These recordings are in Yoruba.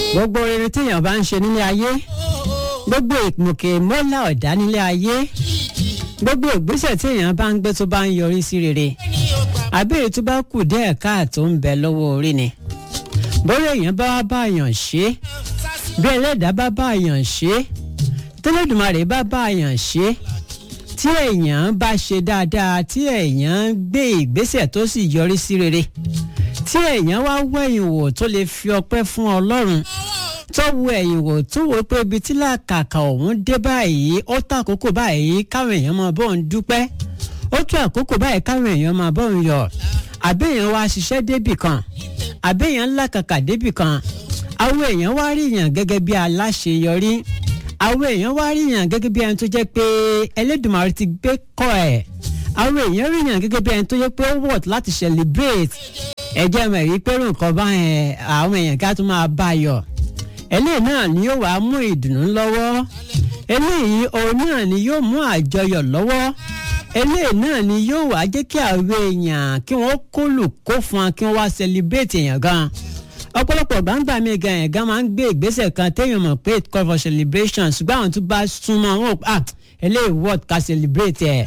gbogbo rere téèyàn bá ń ṣe nílé ayé gbogbo ìmùkè mọ́lá ọ̀dá nílé ayé gbogbo ìgbésẹ̀ téèyàn bá ń gbé tó bá ń yọrí sí rere àbẹ̀rẹ̀ tó bá kù díẹ̀ káàtó ń bẹ lọ́wọ́ orí ni bóyá èèyàn bá wá báyàn ṣe bí ẹlẹ́dàá bá báyàn ṣe tẹ́lẹ̀dùmarè bá báyàn ṣe tí èèyàn bá ṣe dáadáa tí èèyàn gbé ìgbésẹ̀ tó sì yọrí sí rere tí èèyàn wá wẹ̀yìn wò tó lè fi ọpẹ́ fún ọlọ́run tó wo ẹ̀yìn wò tó wo pé ibi tí làkàkà òun dé báyìí ó tó àkókò báyìí káwọn èèyàn máa bọ́ òun dúpẹ́ ó tó àkókò báyìí káwọn èèyàn máa bọ́ òun yọ̀ àbẹ́yàn wá ṣiṣẹ́ débì kan àbẹ́yàn làkàkà débì kan àwọn èèyàn wá rí yàn gẹ́gẹ́ bí aláṣeyọrí àwọn èèyàn wá rí yàn gẹ́gẹ́ bí ẹni tó jẹ́ pé Ẹlẹ́dùmarè ti gbé kọ́ ẹ̀ àwọn èèyàn rí yàn gẹ́gẹ́ bí ẹni tó jẹ́ pé ó wọ̀t láti celebrate ẹ̀jẹ̀ mọ̀ rí pé nǹkan bá yẹn àwọn èèyàn ká tún máa bá yọ̀ eléyìí náà ni yóò wá mú ìdùnnú lọ́wọ́ eléyìí òun náà ni yóò mú àjọyọ̀ lọ́wọ́ eléyìí náà ni yóò wá jẹ́ kí àwọn èèyàn kí wọ́n kólù kó fún wa kí wọ́n wá celebrate èèyàn gan ọ̀pọ̀lọpọ̀ gbàǹgbà mi gan yẹn gan máa ń gbé ìgbésẹ̀ kan téèyàn mọ̀ pé call for celebration ṣùgbọ́n àwọn tó bá súnmọ́ wọn ah eléyìí word ká celebrate ẹ̀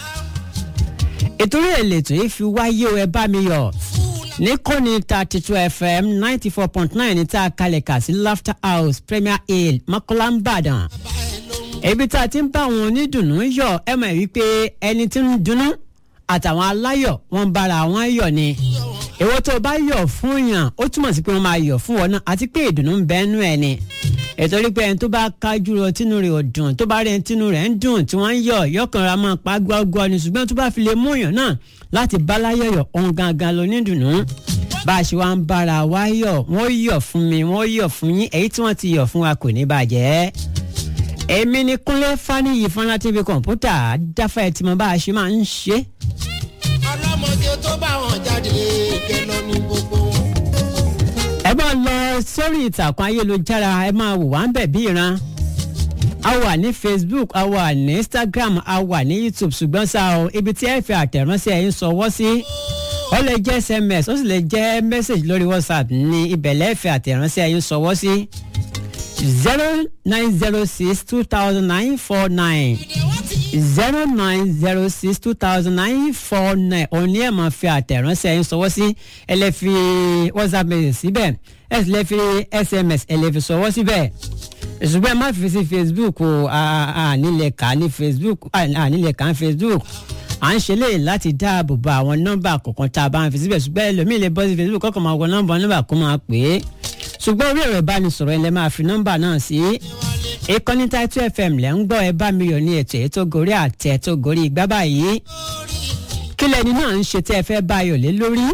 ìtorí èlètò yìí fi wáyé o ẹ bá mi yọ̀ ní kọ́ni thirty two fm ninety four point nine ní tá a kalẹ̀ kà sí laughter house premier hill mọ́kànlá ń bàdàn. ibi tá a ti ń bá àwọn onídùnnú yọ̀ ẹ mọ̀ wípé ẹni tí ń dunnú àtàwọn aláyọ̀ wọ́n bára wọn yọ̀ ni. èwo tó o bá yọ̀ fún yàn ó túmọ̀ sí pé wọ́n máa yọ̀ fún wọn náà àti pé ìdùnnú ń bẹ nú ẹ̀ ni. ètò rí pé ẹni tó bá kájú lọ tínú rẹ̀ ò dùn tó bá rí ẹni tínú rẹ̀ ń dùn tí wọ́n ń yọ̀ yọkànra máa pa gbọ́gbọ́ ni ṣùgbọ́n tó bá fi lè mú yàn náà láti báláyọ̀yọ̀ ohun gangan ló ní dùnú bá a ṣe wá ń bára wa yọ̀ wọ́n yọ̀ fún mi wọ́n yọ̀ fún yín èyí tí wọ́n ti yọ̀ fún wa kò ní bàjẹ́. èmi ni kúnlé fáníyì fúnra tv kọ̀ǹpútà dáfà ẹ̀ tí mo bá a ṣe máa ń ṣe. ọlọ́mọdé tó bá wọn jáde kẹlọ ní gbogbo wọn. ẹ máa lọ sórí ìtàkùn ayélujára ẹ máa wò wá ń bẹ̀ bí ìran a wà ní facebook a wà ní instagram a wà ní youtube ṣùgbọ́n ṣá o ibi tí ẹ fi àtẹ̀ránṣẹ́ yín sọwọ́ sí ó lè jẹ́ sms ó sì lè jẹ́ message lórí whatsapp ní ibẹ̀ lẹ́ẹ̀fẹ̀ àtẹ̀ránṣẹ́ yín sọwọ́ sí zero nine zero six two thousand nine four nine zero nine zero six two thousand nine four nine òun ni ẹ máa fi àtẹ̀ránṣẹ́ yín sọwọ́ sí ẹ lè fi whatsapp message síbẹ̀ ẹ sì lè fi sms ẹ lè fi sọwọ́ síbẹ̀ ṣùgbọ́n ẹ má fi sí facebook o ànílẹ̀ kà ní facebook ànílẹ̀ kà ní facebook à ń ṣe léyìn láti dáàbò bo àwọn nọ́mbà kọ̀ọ̀kan tá a bá ń fi síbẹ̀ ṣùgbọ́n ẹlòmíì lè bọ́ sí facebook kọ́kọ́ máa wọ nọ́mbà nọ́mbà kó máa pè é ṣùgbọ́n orí ẹ̀rọ ìbánisọ̀rọ̀ ẹ lè máa fi nọ́mbà náà sí ìkànnì Title FM lẹ́ ń gbọ́ ẹ bá mi yọ̀ ní ètò ètò gorí àtẹ tó gorí igbá báyìí kí lẹni náà ń ṣe tẹ́ ẹ fẹ́ bá yọ̀ lé lórí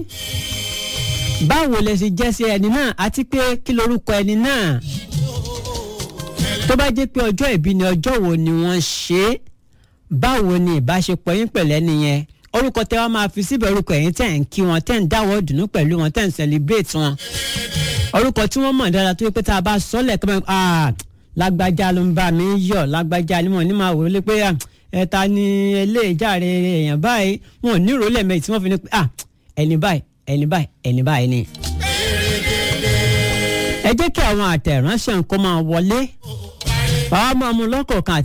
báwo lẹ ṣe jẹ́ sí ẹni náà àti pé kí lorúkọ ẹni náà tó bá jẹ́ pé ọjọ́ ìbí ni ọjọ́ wo ni wọ́n ṣe é báwo ni ìbáṣepọ̀ yín pẹ̀lú ẹni yẹn orúkọ tẹ́ wá máa fi síbẹ̀ orúkọ ẹ̀yin tẹ́ ń kí wọn tẹ́ ń dáwọ́ dùnú pẹ̀lú wọn tẹ́ ń celebrate wọn orúkọ tí wọ́n mọ̀ dára tó yẹ pé tá a bá sọ́lẹ̀ tó máa ah lágbájá ló ń bá mi yọ̀ lágbájá ni mo ní máa wò ó lé pé ẹ ta ni eléjàre èèyàn báyìí wọn ò ní ìrólẹ̀ mẹ́yì tí wọ́n fi ní pé ah ẹni báyìí ẹni báyìí ẹni báyìí ni. ẹ jẹ́ kí àwọn àtẹ̀ránṣẹ́ nǹkan máa wọlé bàbá máa mú lọ́kọ̀ọ̀kan